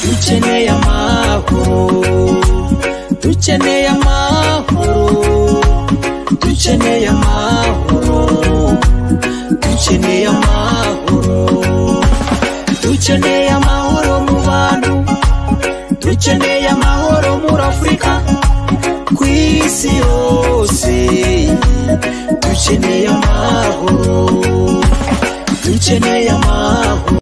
dukeneye amahoro dukeneye amahoro dukeneye amahoro dukeneye amahoro dukeneye amahoro mu bantu dukeneye amahoro muri afurika ku isi yose dukeneye amahoro dukeneye amahoro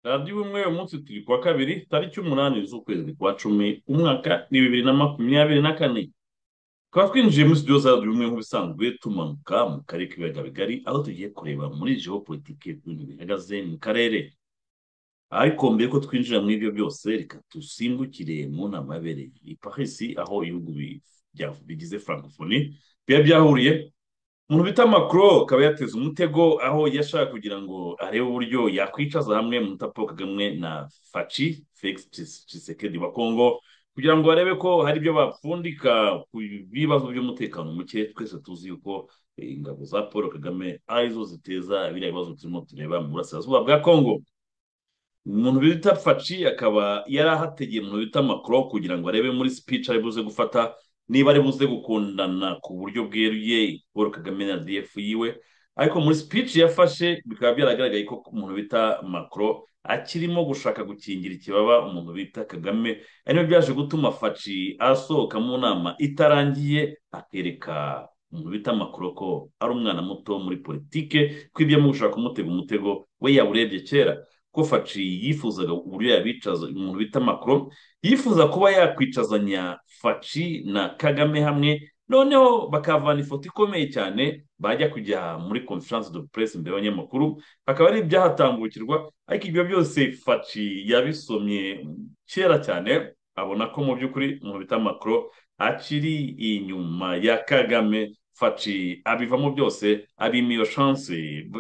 radiyo ubumwe uyu munsi turi kuwa kabiri tariki umunani z'ukwezi kwa cumi umwaka ni bibiri na makumyabiri na kane tukaba twinjiye muri studio za radiyo ubumwe nk'ibisanzwe tumanuka mu karere k'ibiyaga bigari aho tugiye kureba muri geopolitike ibintu bihagaze mu karere ariko mbere ko twinjira muri ibyo byose reka dusimbukire mu nama yabereye i paris aho ibihugu bi- bya- bigize francophonie biba byahuriye umuntu bita macron akaba yateze umutego aho yashaka kugira ngo arebe uburyo yakwicaza hamwe Mutapa Paul kagame na faci felix Tshis- tshisekedi wa kongo kugira ngo barebe ko hari ibyo bapfundika ku bibazo by'umutekano muke twese tuzi yuko eh, ingabo za paul kagame arizo ziteza biriya bibazo turimo tureba mu burasirazuba bwa kongo umuntu bita faci akaba yari ahategeye umuntu bita makoro kugira ngo arebe muri speech ari buze gufata niba ari buze gukundana ku buryo bweruye paul kagame na df yiwe ariko muri speech yafashe bikaba byaragaragaye ko umuntu bita makoro akirimo gushaka gukingira ikibaba umuntu bita kagame ari nabyo byaje gutuma faci asohoka mu nama itarangiye akereka umuntu bita makoro ko ari umwana muto muri politike ko ibyo arimo gushaka kumutega umutego we yawurebye kera ko faci yifuzaga uburyo yabicaza umuntu bita macron yifuza kuba yakwicazanya faci na kagame hamwe noneho bakavana ifoto ikomeye cyane bajya kujya muri conference de presse imbere y'abanyamakuru akaba ari ibyahatambukirwa ariko ibyo byose faci yabisomye kera cyane abona ko mu by'ukuri umuntu bita macron akiri inyuma ya kagame faci abivamo byose abima iyo chance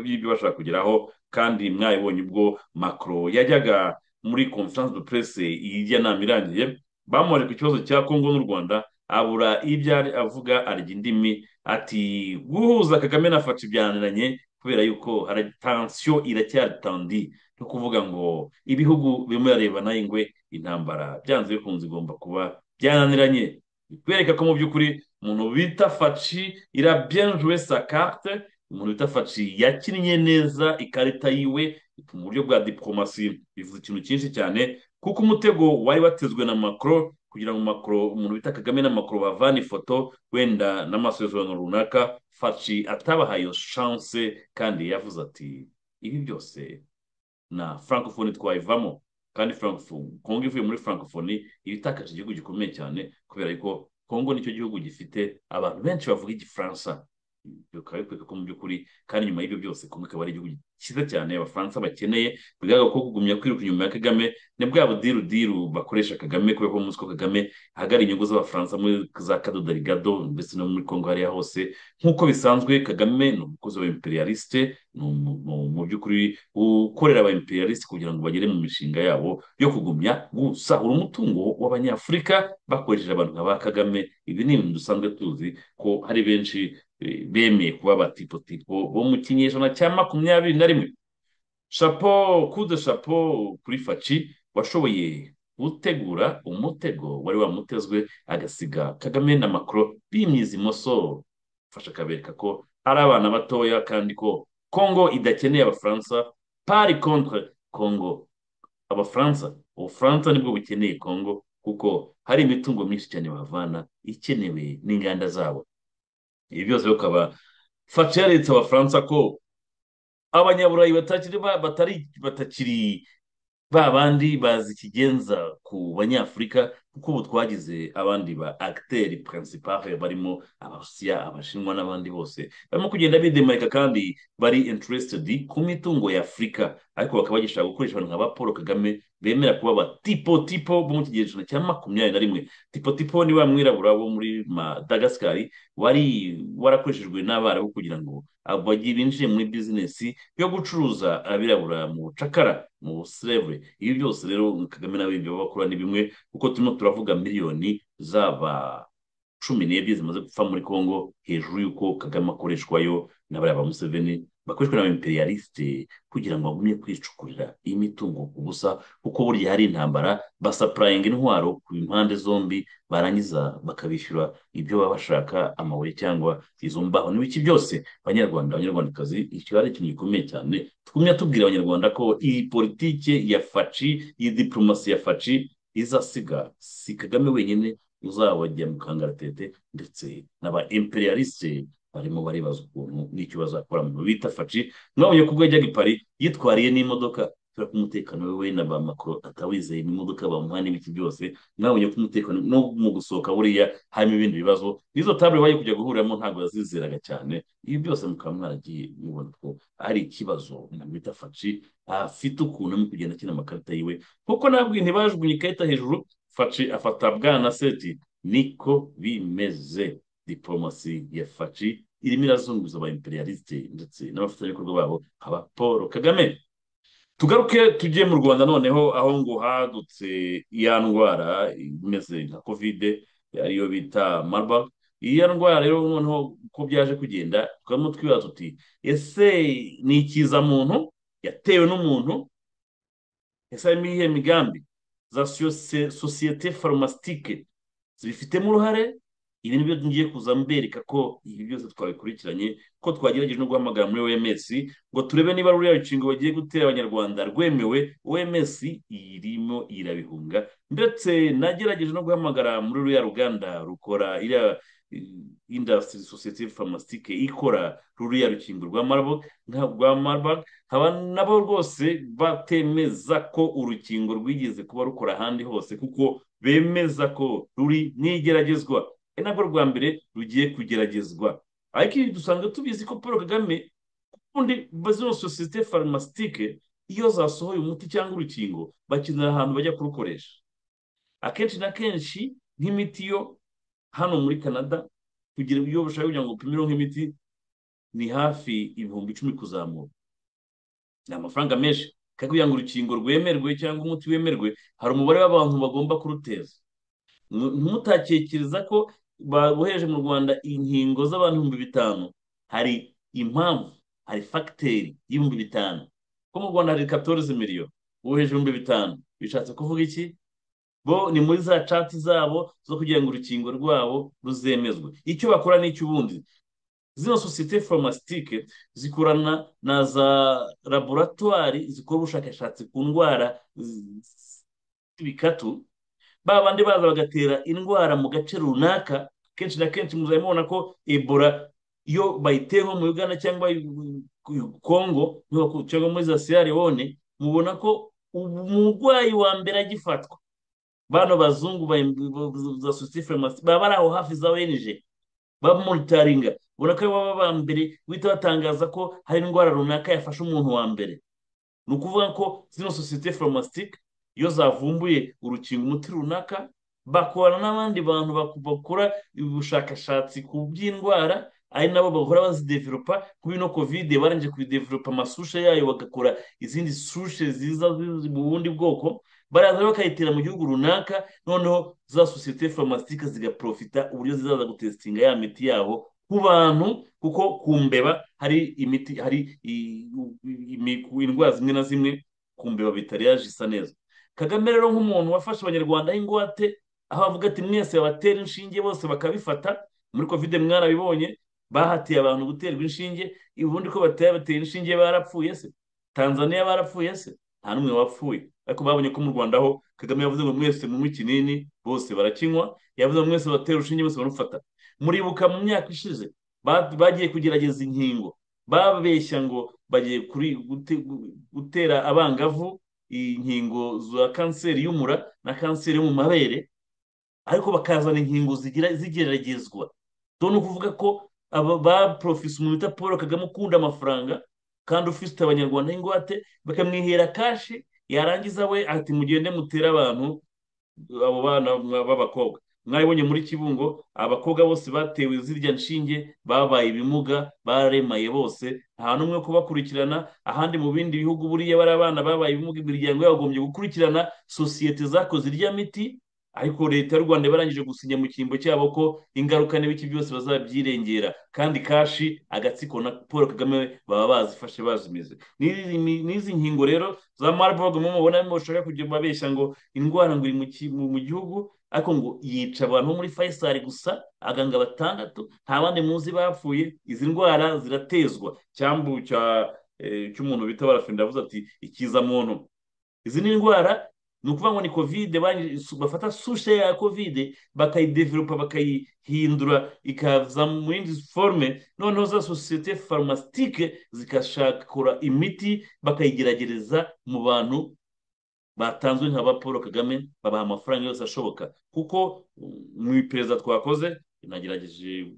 y'ibyo bashaka kugeraho kandi mwabibonye ubwo macro yajyaga muri conference de presse ijya nama irangiye bamwereka ku kibazo cya kongo n'u rwanda abura ibyo ari avuga arya indimi ati guhuza kagame na faci byananiranye kubera yuko hara- tansiyo iracyari tandi no kuvuga ngo ibihugu birimo birarebana ingwe intambara byanze bikunze igomba kuba byananiranye bikwereka ko mu by'ukuri umuntu bita faci ira bien jouer sa carte umuntu bita faci yakinnye neza ikarita yiwe mu buryo bwa diporomasi bivuze ikintu cyinshi cyane kuko umutego wari watezwe na macron kugira ngo macron umuntu bita kagame na macron bavane ifoto wenda n'amasezerano runaka faci atabahaye iyo chance kandi yavuze ati ibi byose na francophonie twayivamo kandi Francophonie- kongo ivuye muri francophonie ibitakaje igihugu gikomeye cyane kubera ko kongo nicyo gihugu gifite abantu benshi bavuga igifaransa bikaba bikwereka ko mu by'ukuri kandi nyuma y'ibyo byose kongo ikaba ari igihugu cyiza cyane abafaransa bakeneye bigaragara ko kugumya kwiruka inyuma ya kagame ni bwa budiru diru bakoresha kagame kubera ko umunsi ko kagame ahagarariye inyungu z'abafaransa muri za kadoda rigado ndetse no muri kongo hariya hose nk'uko bisanzwe kagame ni umukozi wa imperialiste ni umu- mu- mu by'ukuri ukorera aba imperialiste kugira ngo bagere mu mishinga yabo yo kugumya gusahura umutungo w'abanyafurika bakoresheje abantu nka ba kagame ibi ni ibintu dusanzwe tuzi ko hari benshi eh, bemeye kuba abatipotipo bo mu kinyejana cya makumyabiri na rimwe chapeau coup de chapeau kuri faci washoboye gutegura umutego wari wamutezwe agasiga kagame na macron bimyiza imoso fasha akabereka ko ari abana batoya kandi ko kongo idakeneye abafaransa pari contre kongo abafaransa ubufaransa nibwo bukeneye kongo kuko hari imitungo myinshi cyane bavana ikenewe n'inganda zabo ibi byose bikaba faci yaretse abafaransa ko abanyaburayi batakiri ba- batari batakiri ba bandi bazi ikigenza ku banyafurika kuko ubu twagize abandi ba acteri principale barimo abarusiya abashinwa n'abandi bose barimo kugenda bidemarika kandi bari interested ku mitungo ya afurika ariko bakaba bagishaka gukoresha abantu nka ba paul kagame bemera kuba ba tipo tipo bo mu kigero cya makumyabiri na rimwe tipo tipo ni wa mwirabura wo muri madagasikari wari warakoreshejwe n'abarabu kugira ngo abagi binjire muri bizinesi yo gucuruza abirabura mu bucakara mu buserevure ibi byose rero kagame nawe ibyo bakora ni bimwe kuko turimo turavuga miliyoni zaba cumi n'ebyiri zimaze gupfa muri kongo hejuru y'uko kagame akoreshwayo na bariya ba museveni bakoreshwa n'abaimperialiste kugira ngo bagumye kwicukurira imitungo ku busa kuko burya hari intambara basapurayinga intwaro ku impande zombi barangiza bakabishyura ibyo baba bashaka amabuye cyangwa izo mbaho n'ibiki byose banyarwanda abanyarwandakazi iki ari ikintu gikomeye cyane tugumya tubwira abanyarwanda ko iyi politike ya faci iyi diplomasi ya faci izasiga si kagame wenyine uzabajya mu kangaratete ndetse n'aba imperialiste barimo baribaza ukuntu n'icyo bazakora mu bita faci mwabonye ko ubwo yajyaga i Paris yitwariye n'imodoka kubera ko umutekano we we na ba makoro atawizeye n'imodoka bamuha n'ibiki byose mwabonye ko umutekano no mu gusohoka buriya harimo ibindi bibazo n'izo tabure bajya kujya guhuriramo ntabwo yazizeraga cyane ibi byose mukaba mwaragiye mubona ko ari ikibazo na mita faci afite ukuntu arimo kugenda akina amakarita yiwe kuko nabwo ntibajugunye ikarita hejuru faci afata bwana seti niko bimeze diplomasi ya faci irimo irazunguza aba imperialiste ndetse n'abafatanyabikorwa babo nkaba paul kagame tugaruke tujye mu rwanda noneho aho ngo hadutse ya ndwara imeze nka kovide ariyo bita marburg iya ndwara rero noneho uko byaje kugenda twamo twibaza tuti ese ni ikiza muntu yatewe n'umuntu ese harimo iyihe migambi za sose- sosiyete farumastike zibifitemo uruhare ibi nibyo ngiye kuza mbereka ko ibi byose twabikurikiranye ko twagerageje no guhamagara muri oms ngo turebe niba ruriya rukingo bagiye gutera abanyarwanda rwemewe oms irimo irabihunga ndetse nagerageje no guhamagara muri ruriya ruganda rukora iriya eh, industry society pharmastique ikora ruriya rukingo rwa marburg nka rwa marburg haba nabo rwose batemeza ko urukingo rwigeze kuba rukora ahandi hose kuko bemeza ko ruri mu igeragezwa ari nabwo rwa mbere rugiye kugeragezwa ariko ibi dusanga tubizi ko paul kagame ubundi zino sosiyete farumastike iyo zasohoye umuti cyangwa urukingo bakenera ahantu bajya kurukoresha akenshi na kenshi nk'imiti yo hano muri canada kugira iyo bashaka kugira ngo upimireho nk'imiti ni hafi ibihumbi icumi kuzamura ni amafaranga menshi kandi kugira ngo urukingo rwemerwe cyangwa umuti wemerwe hari umubare w'abantu bagomba kuruteza Ntu- ntimutatekereza ko babohereje mu rwanda inkingo z'abantu ibihumbi bitanu hari impamvu hari fagiteri y'ibihumbi bitanu ko mu rwanda hari katorize miliyo woheje ibihumbi bitanu bishatse kuvuga iki bo ni muri za cati zabo zo kugira ngo urukingo rwabo ruzemezwe icyo bakora ni icy'ubundi zino sosiyete farumastike zikorana na za laboratwari zikora ubushakashatsi ku ndwara z- bikatu ba bandi baza bagatera indwara mu gace runaka kenshi na kenshi muzajya mubona ko ebola iyo bayiteye nko mu uganda cyangwa i- i- congo niho- cyangwa muri za sierra leone mubona ko umurwayi wa mbere agifatwa bano bazungu ba- za sosiyete farumasi baba bari aho hafi za wenije bamonitaringa ubona ko aribo baba ba mbere guhita batangaza ko hari indwara runaka yafashe umuntu wa mbere ni ukuvuga ko zino sosiyete farumasitique iyo zavumbuye urukingo umuti runaka bakorana n'abandi bantu baku- bakora ubushakashatsi ku by'indwara ari nabo bahora bazidevelopa kubi no kovide barangije kubidevelopa amasushe yayo bagakora izindi sushe ziza zi- mu bundi bwoko baraza bakayitera mu gihugu runaka noneho za sosiyete farumasitika zigaprofita uburyo zizaza gutesitinga ya miti yaho ku bantu kuko ku mbeba hari imiti hari i- i- imi- indwara zimwe na zimwe ku mbeba bitari yaje isa neza kagame rero nk'umuntu wafashe abanyarwanda y'ingwate aho avuga ati mwese babatera inshinge bose bakabifata muri kovide mwarabibonye bahatiye abantu guterwa inshinge ubundi ko batera batera inshinge barapfuye se tanzania barapfuye se nta n'umwe wapfuye ariko babonye ko mu rwanda ho kagame yavuze ngo mwese munywe ikinini bose barakinywa yavuze ngo mwese batera urushinge bose barufata muribuka mu myaka ishize ba- bagiye kugerageza inkingo babeshya ngo bagiye kuri- gute- gu- gutera abangavu inkingo za kanseri y'umura na kanseri yo mu mabere ariko bakazana inkingo zigira zigeragezwa dore ni ukuvuga ko aba ba porofisi umuntu bita paul kagame ukunda amafaranga kandi ufite abanyarwanda y'ingwate bakamwihera kashi yarangiza we ati mugende mutere abantu abo bana mwa- b'abakobwa mwabibonye muri kibungo abakobwa bose batewe zirya nshinge babaye ibimuga baremaye bose nta n'umwe wo kubakurikirana ahandi mu bindi bihugu buriya bari abana babaye ibimuga imiryango yagombye gukurikirana sosiyete zakoze irya miti ariko leta y'u rwanda barangije gusinya mu cyimbo cyabo ko ingaruka n'ibiki byose bazabyirengera kandi kashi agatsiko na paul kagame baba bazifashe bazimize N'izi- n'izi nkingo rero za marburg mu mubona mushaka kujya babeshya ngo indwara ngo iri mu ki- mu- mu gihugu ariko ngo yica abantu bo muri faisal gusa abaganga batandatu nta bandi muzi bapfuye izi ndwara ziratezwa cyambu cya eh, cy'umuntu bita barafenda avuze ati ikiza muntu izi ni indwara ni ukuvuga ngo ni kovide barangije- su- bafata sushe ya kovide bakayidevelopa bakayihindura ikaza mu yindi forume noneho za sosiyete farumasitique zigashakura imiti bakayigeragereza mu bantu batanzwe nka ba paul kagame babaha amafaranga yose ashoboka kuko mm, mu iperereza twakoze nagerageje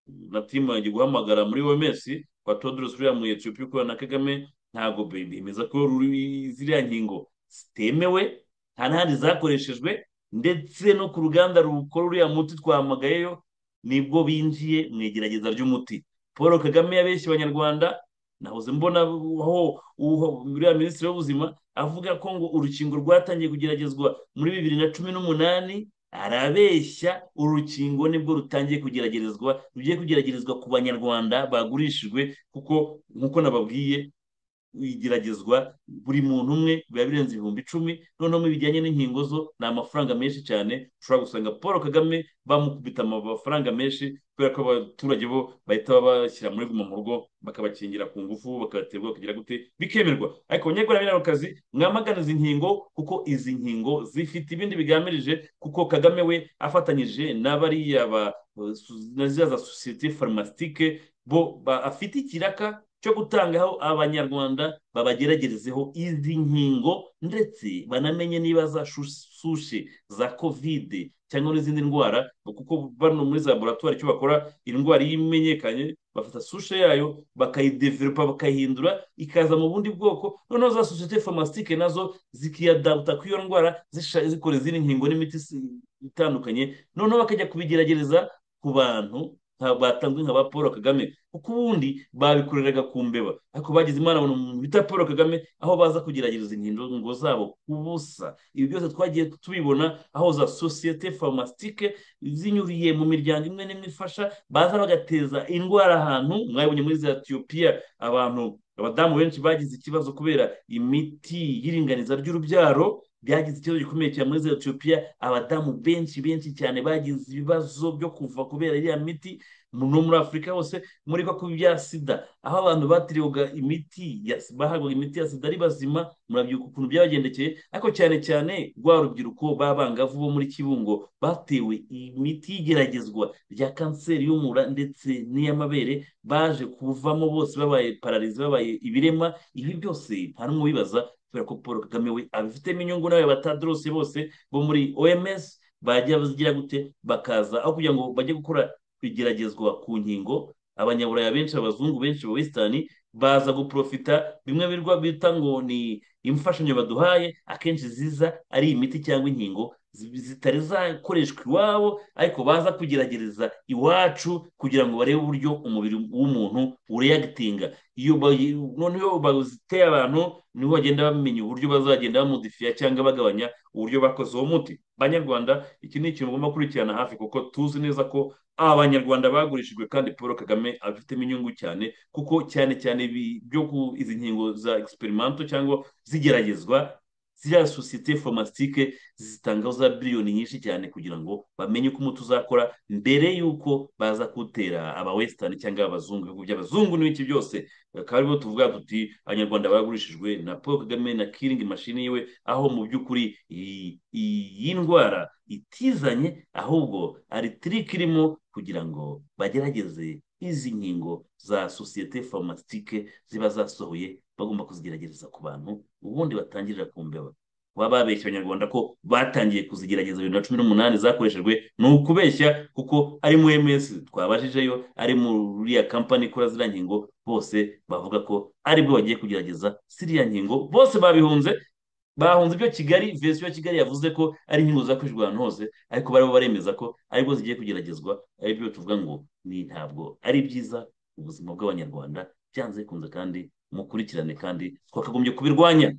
na timu yanjye guhamagara muri oms kwa todros uriya mu etiyopiya ukorana na kagame ntabwo be- bemeza ko ruri- ziriya nkingo zitemewe nta n'ahandi zakoreshejwe ndetse no ku ruganda rukora uriya muti twahamagayeyo nibwo binjiye mu igerageza ry'umuti paul kagame yabeshye abanyarwanda nahoze mbona aho uho- uriya minisitiri w'ubuzima avuga ko ngo urukingo rwatangiye kugeragezwa muri bibiri na cumi n'umunani arabeshya urukingo nibwo rutangiye kugeragerezwa rugiye kugeragerezwa ku banyarwanda bagurishijwe kuko nk'uko nababwiye igeragezwa buri muntu umwe biba birenze ibihumbi icumi noneho mu bijyanye n'inkingo zo ni amafaranga menshi cyane ushobora gusanga paul kagame bamukubita amafaranga menshi kubera ko abaturage bo bahita babashyira muri guma mu rugo bakabakingira ku ngufu bakabaterwa kugira gute bikemerwa ariko abanyakoranabuhanga mwamagana izi nkingo kuko izi nkingo zifite ibindi bigamirije kuko kagame we afatanyije n'abariya ba na ziriya za sosiyete farumasitique bo ba- afite ikiraka cyo gutangaho abanyarwanda babageragerezeho izi nkingo ndetse banamenye niba za shu- sushe za kovide cyangwa n'izindi ndwara kuko bano muri za laboratwari icyo bakora indwara iyo imenyekanye bafata sushe yayo bakayidevelopa bakayihindura ikaza mu bundi bwoko noneho za sosiyete farumasitique nazo zikiyadapta ku iyo ndwara zisha- zikora izindi nkingo n'imiti si- itandukanye noneho bakajya kubigeragereza ku bantu nka- batanzwe nka ba paul kagame kuko ubundi babikoreraga ku mbeba ariko bagize imana babona umuntu bita paul kagame aho baza kugerageza inkingo zabo ku busa ibi byose twagiye tubibona aho za sosiyete farumasitique zinyuriye mu miryango imwe n'imwe ifasha baza bagateza indwara ahantu mwabonye muri za etiyopiya abantu abadamu benshi bagize ikibazo kubera imiti y'iringaniza ry'urubyaro byagize ikibazo gikomeye cyane muri za etiyopiya abadamu benshi benshi cyane bagize ibibazo byo kuva kubera iriya miti no muri afurika hose muri kwa kubi bya sida aho abantu batiriwaga imiti ya bahabwaga imiti ya sida ari bazima murabyuka ukuntu byabagendekeye ariko cyane cyane rwa rubyiruko b'abangavu bo muri kibungo batewe imiti y'igeragezwa rya kanseri y'umura ndetse n'iy'amabere baje kuvamo bose babaye pararizi babaye ibirema ibi byose nta n'umwe ubibaza kubera ko paul kagame we abifitemo inyungu nawe batadorose bose bo muri oms bajya bazigira gute bakaza aho kugira ngo bajye gukora igeragezwa ku nkingo abanyaburaya benshi abazungu benshi ba wesitani baza guprofita bimwe birwa bita ngo ni imfashanyo baduhaye akenshi ziza ari imiti cyangwa inkingo zitari zakoreshwa iwabo ariko baza kugerageza iwacu kugira ngo barebe uburyo umubiri w'umuntu ureyagitinga iyo noneho baziteye abantu niho bagenda bamenya uburyo bazagenda bamodifiya cyangwa bagabanya uburyo bakoze uwo muti banyarwanda iki ni ikintu ugomba gukurikirana hafi kuko tuzi neza ko abanyarwanda bagurishijwe kandi paul kagame abifitemo inyungu cyane kuko cyane cyane byo ku izi nkingo za egisiperimento cyangwa zigeragezwa ziriya sosiyete fomasitike zitanga za biliyoni nyinshi cyane kugira ngo bamenye uko umuti uzakora mbere y'uko baza kuwutera abawesitani cyangwa abazungu ibihugu by'abazungu n'ibiki byose bakaba aribo tuvuga tuti abanyarwanda bagurishijwe na paul kagame na kiringi mashini yiwe aho mu by'ukuri iyi ndwara itizanye ahubwo ari tiriki irimo kugira ngo bagerageze izi nkingo za sosiyete fomasitike ziba zasohoye bagomba kuzigerageza ku bantu ubundi batangirira ku mbeba kuba babeshya abanyarwanda ko batangiye kuzigerageza bibiri na cumi n'umunani zakoreshejwe ni ukubeshya kuko ari mu ms twabajijeyo ari muri ya kampani ikora ziriya nkingo bose bavuga ko aribwo bagiye kugerageza ziriya nkingo bose babihunze bahunze ibyo kigali vesiyo ya kigali yavuze ko ari inkingo zakoreshejwe ahantu hose ariko barimo baremeza ko aribwo zigiye kugeragezwa aribyo tuvuga ngo ni ntabwo ari byiza ubuzima bw'abanyarwanda byanze bikunze kandi mukurikirane kandi twakagombye kubirwanya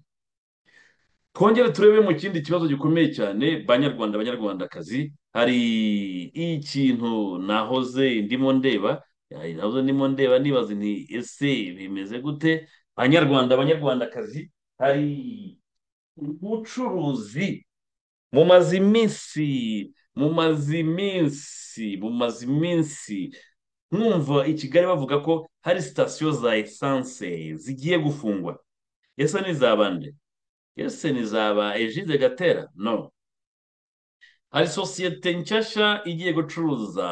twongere turebe mu kindi kibazo gikomeye cyane banyarwanda banyarwandakazi hari ikintu nahoze ndimo ndeba nahoze ndimo ndeba nibaza nti ese bimeze gute banyarwanda banyarwandakazi hari ubucuruzi mu mazi iminsi mu mazi iminsi mu mazi iminsi mwumva i kigali bavuga ko hari sitasiyo za esanse zigiye gufungwa ese ni za bande ese ni za ba ejide gatera no hari sosiyete nshyashya igiye gucuruza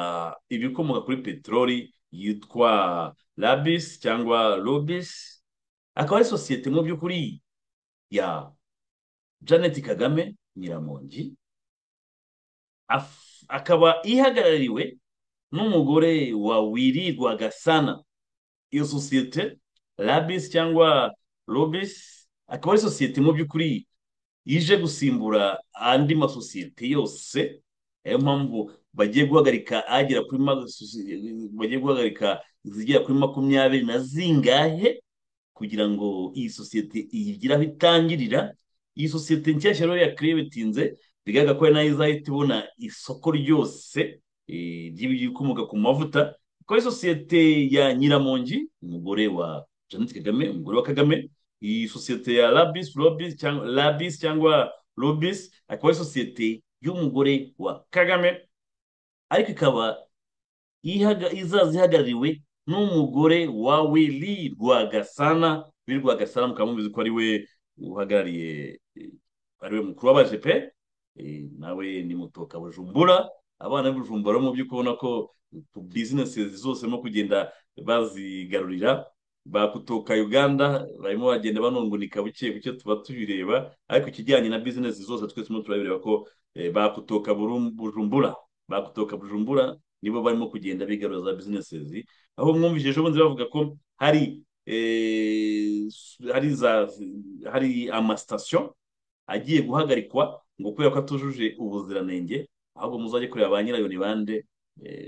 ibikomoka kuri peteroli yitwa rabisi cyangwa rubisi akaba ari sosiyete mu by'ukuri ya janet kagame nyiramongi akaba ihagarariwe n'umugore wa wirirwa gasana iyo sosiyete rabisi cyangwa robisi akaba ari sosiyete mu by'ukuri ije gusimbura andi masosiyete yose niyo mpamvu bagiye guhagarika agera kuri bagiye guhagarika izigera kuri makumyabiri na zingahe kugira ngo iyi sosiyete iyigire aho itangirira iyi sosiyete nshyashya rero yakiriye bitinze bigaragara ko ari nayo izahita ibona isoko ryose ry'ibikomoka ku mavuta kuko ari sosiyete ya nyiramongi umugore wa jeannette kagame umugore wa kagame iyi sosiyete ya labis robis cyangwa labis cyangwa robis akaba ari sosiyete y'umugore wa kagame ariko ikaba izaza ihagarariwe n'umugore wa wili rwagasana wili rwagasana mukaba mubizi ko ari we uhagarariye ari we mukuru w'abajepe nawe ni mutoka bujumbura abana b'ibijumba mu by'uko ubona ko bizinesi zose barimo kugenda bazigarurira bakutoka uganda barimo bagenda banungunika buke buke tuba tubireba ariko ikijyanye na bizinesi zose twese turimo turabireba ko bakutoka bujumbura bakutoka bujumbura nibo barimo kugenda bigarura za bizinesi aho mwumvise ejo bundi bavuga ko hari hari za hari amasitasiyo agiye guhagarikwa ngo kubera ko atujuje ubuziranenge ahubwo muzajye kureba ba nyirayo ni bande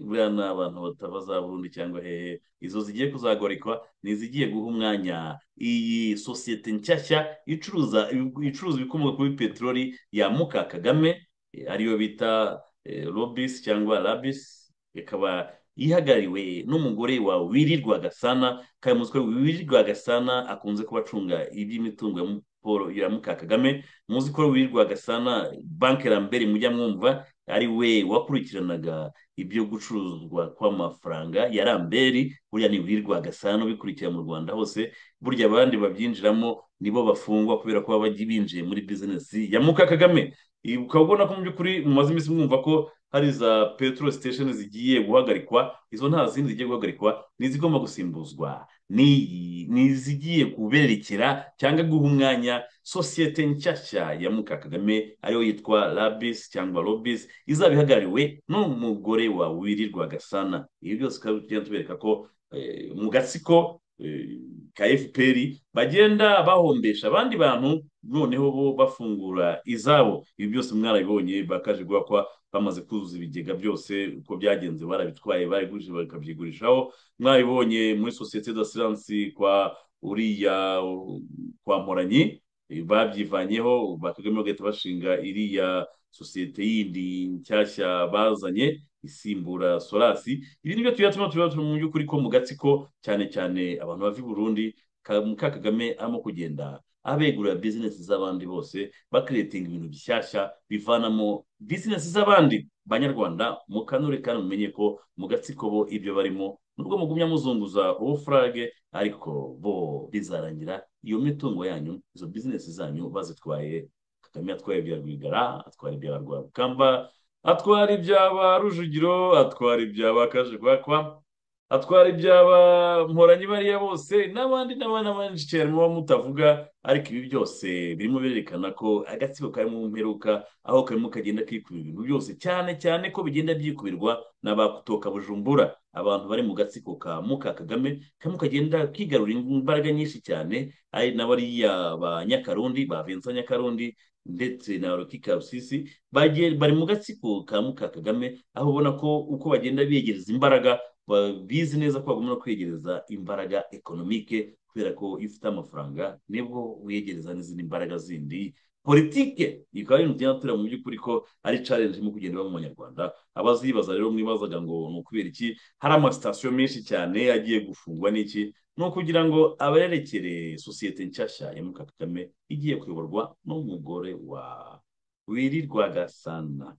buriya ni abantu batava za burundi cyangwa hehe izo zigiye kuzagorikwa ni izigiye guha umwanya iyi sosiyete nshyashya icuruza icuruza ibikomoka kuri peteroli ya muka kagame ariyo bita robisi cyangwa rabisi ikaba yihagarariwe n'umugore wa wirirwa gasana kandi muzi ko wirirwa gasana akunze kuba acunga iby'imitungo paul iramuka kagame muzi ko wirirwa gasana banki rambere mujya mwumva ari we wakurikiranaga ibyo gucuruzwa kw'amafaranga ya ramberi buriya ni wirirwa gasana ubikurikira mu rwanda hose burya abandi babyinjiramo nibo bafungwa kubera ko baba binjiye muri bizinesi ya muka kagame ukaba ubona ko mu by'ukuri mumaze iminsi mwumva ko hari za petrol station zigiye guhagarikwa izo nta zindi zigiye guhagarikwa n'izigomba gusimbuzwa n'izigiye kuberekera cyangwa guha umwanya sosiyete nshyashya ya muka kagame ariyo yitwa rabis cyangwa robis izaba ihagarariwe n'umugore wa wirirwa gasana ibi byose ukaba tugenda tubereka ko mu gatsiko ka fpr bagenda bahombesha abandi bantu noneho bo bafungura izabo ibi byose mwarabibonye bakaje guhakwa bamaze kuzuza ibigega byose uko byagenze barabitwaye barigurije bakabyigurishaho mwabibonye muri sosiyete za siransi kwa uriya kwa mporanyi babyivanyeho bakagame bagahita bashinga iriya sosiyete yindi nshyashya bazanye isimbura solasi ibi ni byo tuyatuma tuba mu by'ukuri ko mu gatsiko cyane cyane abantu bava i burundi muka kagame arimo kugenda abegura bizinesi z'abandi bose bakiretinga ibintu bishyashya bivanamo bizinesi z'abandi banyarwanda mukanure kandi mumenye ko mu gatsiko bo ibyo barimo nubwo mugumya muzunguza uwo furage ariko bo bizarangira iyo mitungo yanyu izo bizinesi zanyu bazitwaye kagame atwaye ibya rwigara atwara ibya rwabukamba atwara ibyaba rujugiro atwara ibyaba kajegwakwa atwara ibyaba mporanyi bariya bose n'abandi n'abana benshi cyane muba mutavuga ariko ibi byose birimo birerekana ko agatsiko karimo mperuka aho karimo kagenda kikubira ibintu byose cyane cyane ko bigenda byikubirwa n'abakutoka bujumbura abantu bari mu gatsiko ka muka kagame karimo kagenda kigarura imbaraga nyinshi cyane ari n'abariya ba nyakarundi ba vincent nyakarundi ndetse na rukika rusisi bari mu gatsiko ka muka kagame aho ubona ko uko bagenda biyegereza imbaraga bizi neza ko bagomba kwiyegereza imbaraga ekonomike kubera ko iyo ufite amafaranga nibwo wiyegereza n'izindi mbaraga zindi politike ikaba ari ibintu tugenda tureba mu by'ukuri ko ari challenge irimo kugenda iba mu banyarwanda abazibaza rero mwibazaga ngo ni ukubera iki hari amasitasiyo menshi cyane agiye gufungwa n'iki ni ukugira ngo abarerekere sosiyete nshyashya ya muka kagame igiye kuyoborwa n'umugore wa wirirwagasana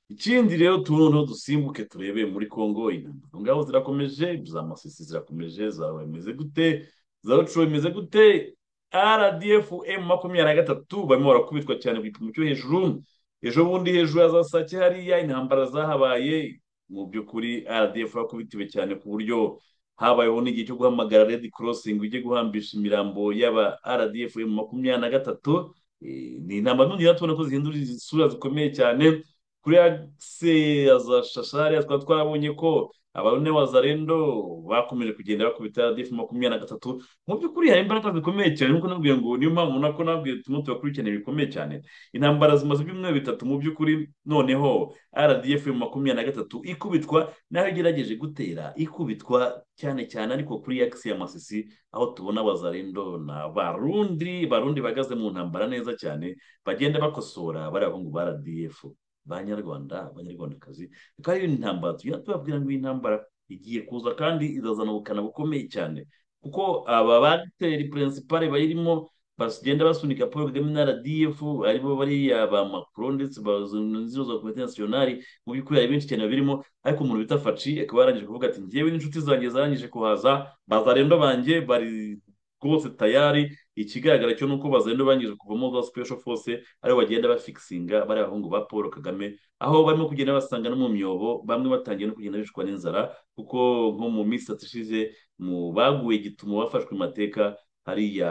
ikindi rero tuno dusimbuke turebe muri congo intambara ngabo zirakomeje za masisi zirakomeje zawe imeze gute za rucuro imeze gute rdf m makumyabiri na gatatu barimo barakubitwa cyane ku gipimo cyo hejuru ejo bundi hejuru ya za sake hariya intambara zahabaye mu by'ukuri rdf yakubitiwe cyane ku buryo habayeho n'igihe cyo guhamagara redi korosingi ujye guhambisha imirambo y'aba rdf mu makumyabiri na gatatu ni intambara nongera tubona ko zihindura isura zikomeye cyane kuri akise ya za shashari twaba twarabonye ko abarune wa zarendo bakomeje kugenda bakubita rdf makumyabiri na gatatu mu by'ukuri hari imbaraga zikomeye cyane nkuko nabwiye ngo niyo mpamvu nako nabwiye tumwe tubakurikirana ibikomeye cyane intambara zimaze ibyumweru bitatu mu by'ukuri noneho rdf makumyabiri na gatatu ikubitwa naho igerageje gutera ikubitwa cyane cyane ariko kuri akisi ya masisi aho tubona abazarendo na barundi barundi bahagaze mu ntambara neza cyane bagenda bakosora bariya bahungu ba rdf banyarwanda abanyarwandakazi akaba ari intambara tugenda tubabwira ngo iyi ntambara igiye kuza kandi izazana ubukana bukomeye cyane kuko aba bagiteri perezida bayirimo bagenda basunika paul kagame na rdf aribo bariya ba macron ndetse bazino za komite nasiyonari mu by'ukuri hari benshi cyane babirimo ariko umuntu bita faci akaba yarangije kuvuga ati ngewe n'inshuti zanjye zarangije kuhaza bazarendo banjye bari rwose tayari ikigaragara cyo ni uko bazagenda bangije kuvamo za special force aribo bagenda bafikisinga bari abahungu ba paul kagame aho barimo kugenda basanga no mu myobo bamwe batangiye no kugenda bicwa n'inzara kuko nko mu minsi itatu ishize mu baguye gitumo bafashwe amateka hariya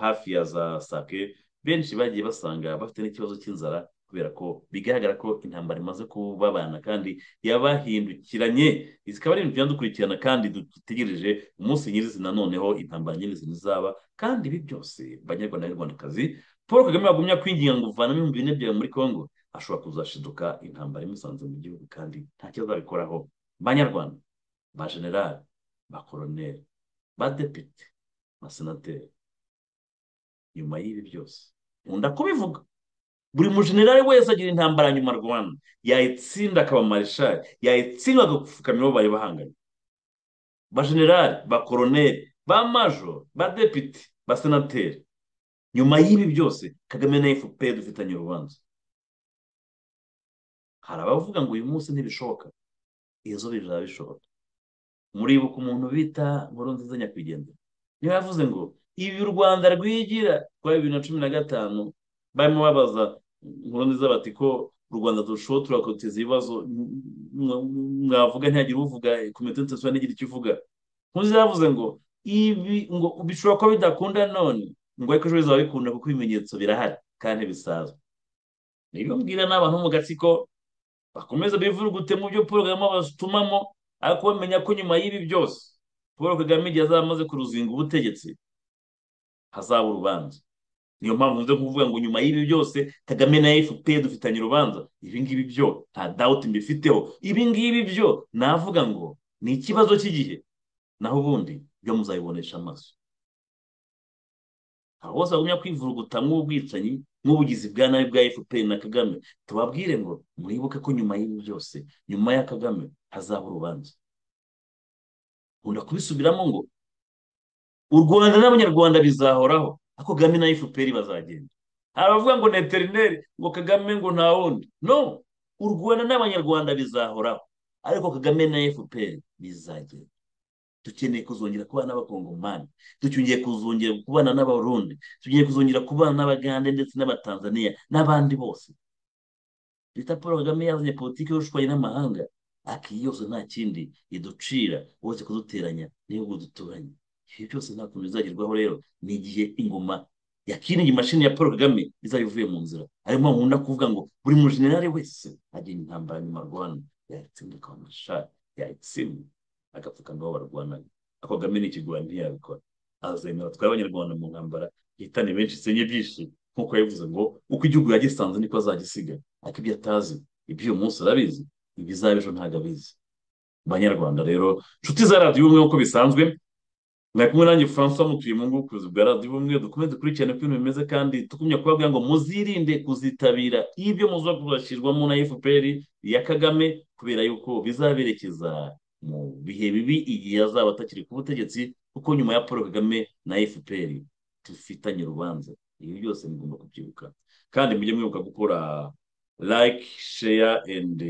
hafi ya za sake benshi bagiye basanga bafite n'ikibazo cy'inzara kubera ko bigaragara ko intambara imaze kubabana kandi yabahindukiranye zikaba ari ibintu dukurikirana kandi dutegereje umunsi nyirizina noneho intambara nyirizina izaba kandi ibi byose banyarwanda n'abanyarwandakazi paul kagame bagumya kwinginga ngo uvanamo ibihumbi bine byawe muri congo ashobora kuzashiduka intambara imusanze mu gihugu kandi ntacyo azabikoraho banyarwanda ba generali ba koroneri ba depite ba senateri nyuma y'ibi byose nkunda kubivuga buri mujenerali wese agira intambara nyuma rwanda yayitsinda akaba marishari yayitsinda agapfukamira uwo bari bahanganye ba generali ba koroneri ba majo ba depite ba senateri nyuma y'ibi byose kagame na fpr dufitanye urubanza hari abavuga ngo uyu munsi ntibishoboka izo bizaba bishoboka muribuka umuntu bita nkuru nziza nyakwigendera niyo yavuze ngo ibi u rwanda rwigira rwa bibiri na cumi na gatanu barimo babaza nkuru nziza bati ko u rwanda turushaho turakoteza ibibazo mwavuga ntihagire uvuga komite ntitasiba ntigire icyo ivuga nkuzi yavuze ngo ibi ngo bishobora kuba bidakunda none ngo ariko ejo bizaba bikunda kuko ibimenyetso birahari kandi bisanzwe niyo mbwira n'abantu mu gatsiko bakomeza bivurugute mu byo paul kagame abatumamo ariko bamenya ko nyuma y'ibi byose paul kagame igihe azaba amaze kuruzinga ubutegetsi hazaba urubanza niyo mpamvu nze kuvuga ngo nyuma y'ibi byose kagame na fpr dufitanye urubanza ibi ngibi byo nta dawuti mbifiteho ibi ngibi byo navuga ngo ni ikibazo cy'igihe naho ubundi byo muzabibonesha amaso aho bose bagumya kwivuruguta nk'ubwicanyi nk'ubugizi bwa nabi bwa fpr na kagame tubabwire ngo muribuke ko nyuma y'ibi byose nyuma ya kagame hazaba urubanza nkunda kubisubiramo ngo u rwanda n'abanyarwanda bizahoraho ariko kagame na fpr bazagenda hari abavuga ngo ni eterineri ngo kagame ngo nta wundi no u rwanda n'abanyarwanda bizahoraho ariko kagame na fpr bizagenda dukeneye kuzongera kubana n'abakongomani dukeneye kuzongera kubana n'abarundi dukeneye kuzongera kubana n'abagande ndetse n'abatanzaniya n'abandi bose leta paul kagame yazanye politiki y'ubushukanyi n'amahanga ariko iyi yose nta kindi iducira uretse kuduteranya n'ibihugu duturanye ibi byose nta kuntu bizagerwaho rero ni igihe ingoma ya kiringi mashini ya paul kagame izaba ivuye mu nzira ariyo mpamvu nkunda kuvuga ngo buri mujenerali wese agenda intambara nyuma rwanda yayitsinda akaba amashari yayitsinda agapfukamiraho barwanaga ako kagame ni ikigwani ntiyabikora azemera twari abanyarwanda mu ntambara ihitane benshi isenye byinshi nk'uko yabivuze ngo uko igihugu yagisanze niko azagisiga ariko ibyo atazi iby'uyu munsi arabizi ibizaba ejo ntabwo abizi banyarwanda rero inshuti za radiyo ubumwe nk'uko bisanzwe mwari kumwe nanjye francois mutuye mu ngo ubucuruzi bwa radiyo ubumwe dukomeze dukurikirane uko ibintu bimeze kandi tukumye kubabwira ngo muzirinde kuzitabira ibyo muzakubashirwamo na fpr ya kagame kubera yuko bizaberekeza mu bihe bibi igihe azaba atakiri ku butegetsi kuko nyuma ya paul kagame na fpr dufitanye urubanza ibi byose mugomba kubyibuka kandi mujye mwibuka gukora like share and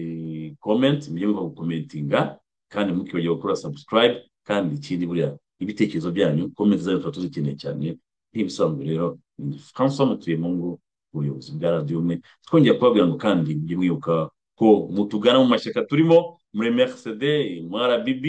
comment mujye mwibuka gukomentinga kandi mukibagirwa gukora subscribe kandi ikindi buriya ibitekerezo byanyu comment zanyu tuba tuzikeneye cyane nk'ibisanzwe rero ni francois mutuyemungu ubuyobozi bwa radiyo umwe twongera kubabwira ngo kandi mujye mwibuka ko mutugana mu mashyaka turimo muri mercede muri rbb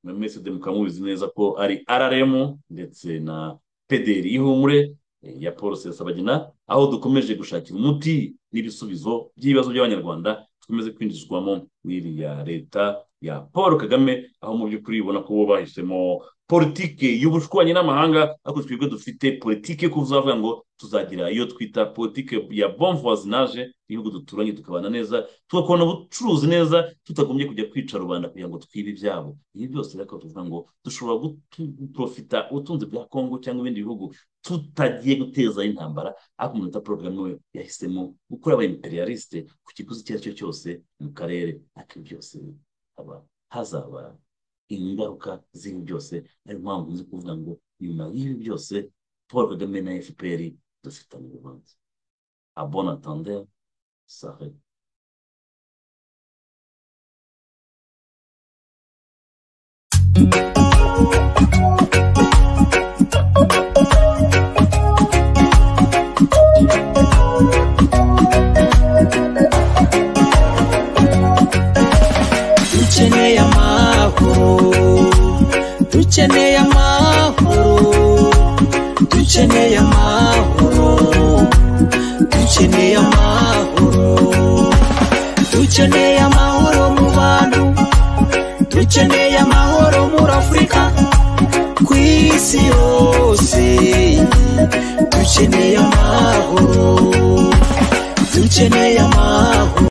na mercede mukaba mubizi neza ko ari rrm ndetse na pederi y'ihumure ya paul sesabagina aho dukomeje gushakira umuti n'ibisubizo by'ibibazo by'abanyarwanda dukomeze kwinjizwamo n'iriya leta ya paul kagame aho mu by'ukuri ubona ko bo bahisemo politike y'ubushwanyi n'amahanga ariko twebwe dufite politike ko uzavuga ngo tuzagira iyo twita politike ya bon voisinage ibihugu duturanye tukabana neza tugakora ubucuruzi neza tutagombye kujya kwica rubanda kugira ngo twibe ibyabo ibi byose rero tuvuga ngo dushobora guprofita ubutunzi bwa kongo cyangwa ibindi bihugu tutagiye guteza intambara ariko umuntu uta porogaramu we yahisemo gukora aba imperialiste ku kiguzi icyo ari cyo cyose mu karere ariko byose haba hazaba ingaruka z'ibi byose ariyo mpamvu nzi kuvuga ngo nyuma y'ibi byose paul kagame na fpr dufitanye urubanza abona tandere sahe dukeneye amahoro dukeneye amahoro dukeneye amahoro dukeneye amahoro dukeneye amahoro mu bantu dukeneye amahoro muri afurika ku isi yose dukeneye amahoro dukeneye amahoro